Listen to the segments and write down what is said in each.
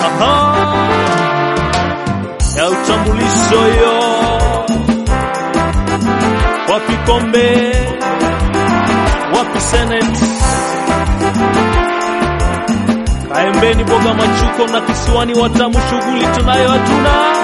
Aha. ya utambulisho yo wapi kombe wapi senate kaembeni boga machuko na kisiwani watamu shughuli tunayo hatuna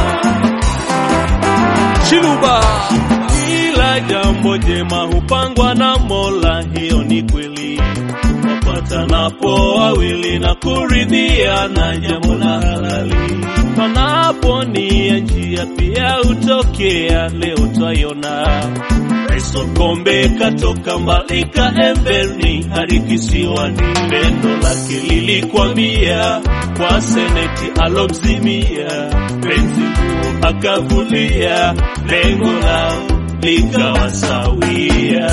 Chiluba. Kila jambo jema hupangwa na Mola, hiyo ni kweli. Wapatanapo wawili na kuridhia na jambo la halali, panapo nia njia pia hutokea. Leo twaiona Tyson Kombe katoka mbali kaembeni hadi kisiwani, pendo lake lilikwambia kwa seneti alomzimia penzi nguo akavulia, lengo lao likawa sawia.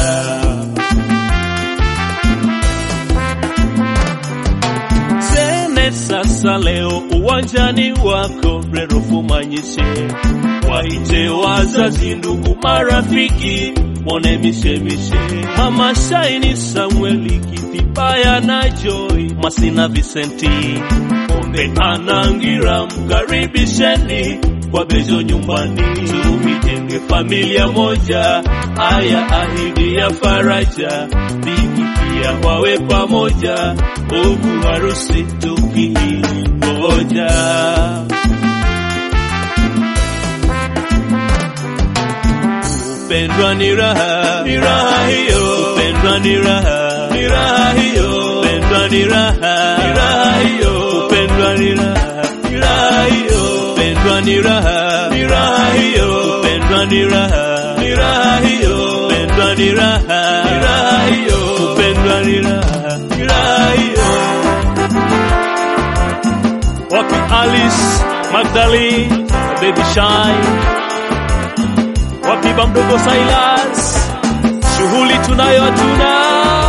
Seneti sasa leo uwanjani wako, Rerofu Manyishe, waite wazazi, ndugu, marafiki mwone mishemishe, mama Shaini, Samueli Kithibaya na Joy Masina, Vicenti Kombe Anangira, mkaribisheni kwa bejo nyumbani, tuijenge familia moja. Aya, ahidi ya faraja, bigi pia wawe pamoja, huku harusi tukiingoja. Kupendwa ni raha, ni raha hiyo. Kupendwa ni raha, ni raha hiyo. Kupendwa ni raha, ni raha hiyo. Kupendwa ni raha, ni raha hiyo. Kupendwa ni raha, ni raha hiyo. Kupendwa ni raha, ni raha hiyo. Kupendwa ni raha, ni raha hiyo. Kupendwa ni raha, ni raha hiyo. Wapi Alice Magdalene, Baby Shine wapi bamdogo Silas, shughuli tunayo hatuna.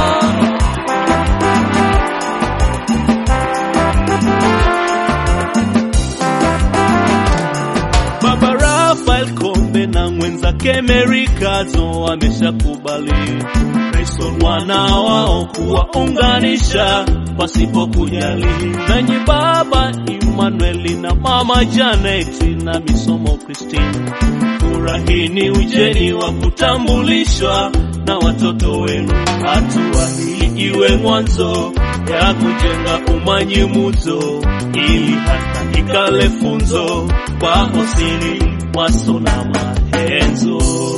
Baba Rafael Kombe na mwenzake Mary Kazo wameshakubali Grayson wana wao kuwaunganisha pasipo kujali, nanyi baba Emmanuel na mama Janet na misomo Christine furahini ujeni wa kutambulishwa na watoto wenu. Hatua hii iwe mwanzo ya kujenga umanyimuzo, ili hata ikale funzo kwa hosini mwaso na mahenzo.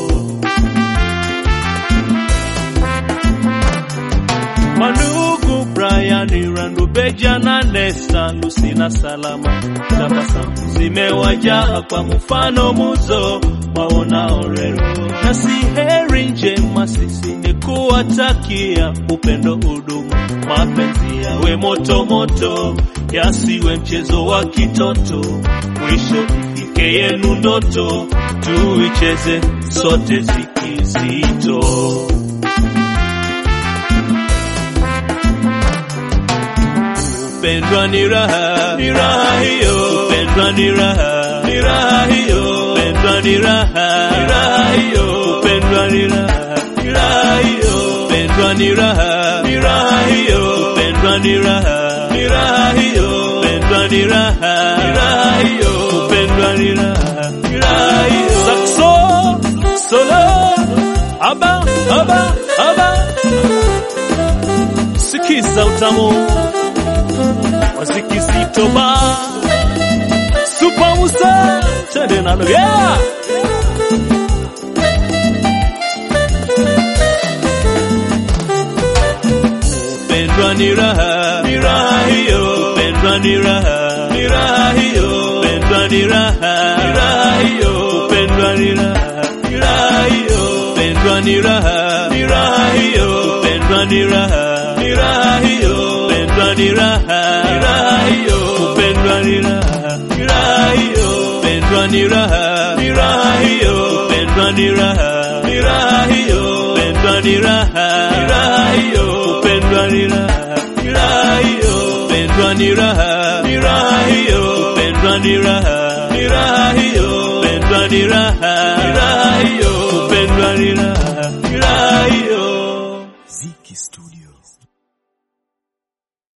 Manugu Brian Randu Beja na Nesta Lucy na Salama, tabasamu zimewajaa kwa mfano muzo waonao rero, na si heri njema sisi ni kuwatakia upendo, udumu, mapenzi yawe moto moto, yasiwe mchezo wa kitoto, mwisho ifike yenu ndoto, tuicheze sote zikizito. Kupendwa ni raha, ni raha hiyo. Kupendwa ni raha, ni raha hiyo. Kupendwa ni raha, ni raha hiyo. Kupendwa ni raha, ni raha hiyo. Kupendwa ni raha, ni raha hiyo. Kupendwa ni raha, ni raha hiyo. Kupendwa ni raha, ni raha hiyo. Kupendwa ni raha, ni raha hiyo. Saxo, solo, aba, aba, aba. Sikiza utamu wazikizito ba Super Musa twende nalo yeah! Pendwa ni raha, ni raha hiyo. Pendwa ni raha, ni raha hiyo. Pendwa ni raha, ni raha hiyo. Pendwa ni raha, ni raha hiyo. Pendwa ni raha, ni raha hiyo. Pendwa ni raha, ni raha hiyo. Pendwa ni raha, ni raha hiyo. Kupendwa ni raha, ni raha hiyo. Pendwa ni raha, ni raha hiyo. Pendwa ni raha, ni raha hiyo. Pendwa ni raha, ni raha hiyo. Kupendwa ni raha, ni raha hiyo. Pendwa ni raha, ni raha hiyo. Pendwa ni raha, ni raha hiyo. Pendwa ni raha,